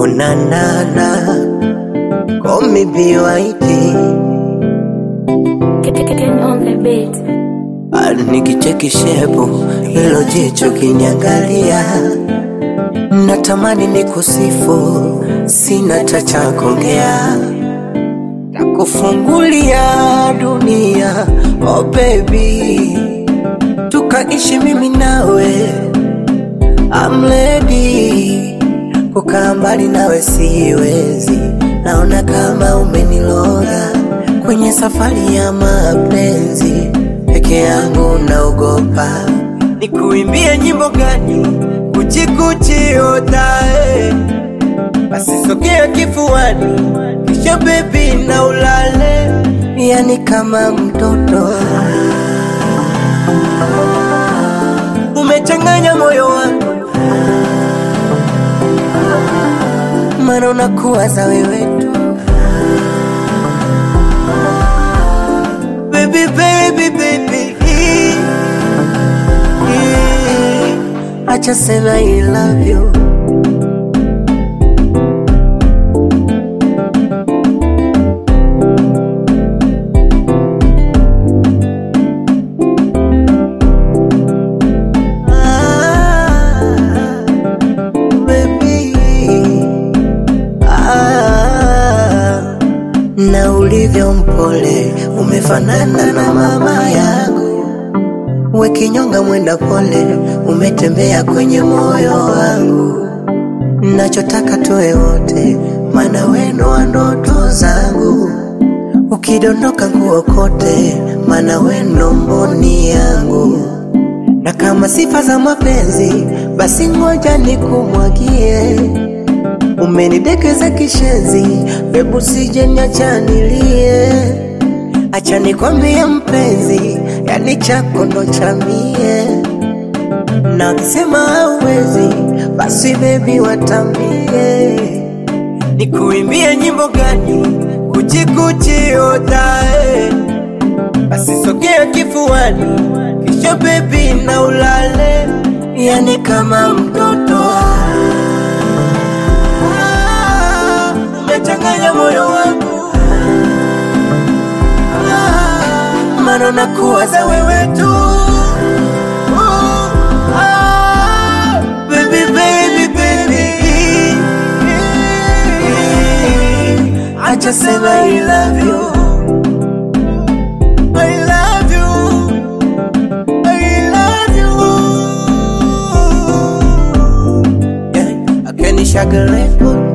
na na na call me BYD Getting on the beat. Ah, nikicheki shepu hilo jicho kinyangalia, natamani nikusifu, sina cha cha kuongea, takufungulia dunia oh baby, tukaishi mimi nawe, I'm ready kukaa mbali nawe siwezi, naona kama umeniloga kwenye safari ya mapenzi, peke yangu naogopa. Nikuimbie nyimbo gani? Kuchikuchi otae, basi sogea kifuani, kisha bebi na ulale, yani kama mtoto umechanganya moyo wangu mana unakuwaza wewe tu baby baby baby acha sema I love you Ah, baby Ah, na ulivyo mpole umefanana na mama yangu, we kinyonga mwenda pole, umetembea kwenye moyo wangu. Nachotaka tuwe wote, maana weno wa ndoto zangu. Ukidondoka nguo kote, maana weno mboni yangu. Na kama sifa za mapenzi, basi ngoja nikumwagie umenidekeza kishenzi, bebu sije niacha nilie. Acha nikwambie mpenzi, yani chako ndo cha mie, na wakisema hauwezi, basi bebi watambie. Nikuimbie nyimbo gani? Kuchikuchi otae, basi sogea kifuani, kisha bebi na ulale, yani kama mtoto Ah, umechanganya moyo wangu Ah, mana nakuwaza wewe tu Oh, ah, baby, baby, baby. Acha sema I love you I love you I love you yeah, I can shaggle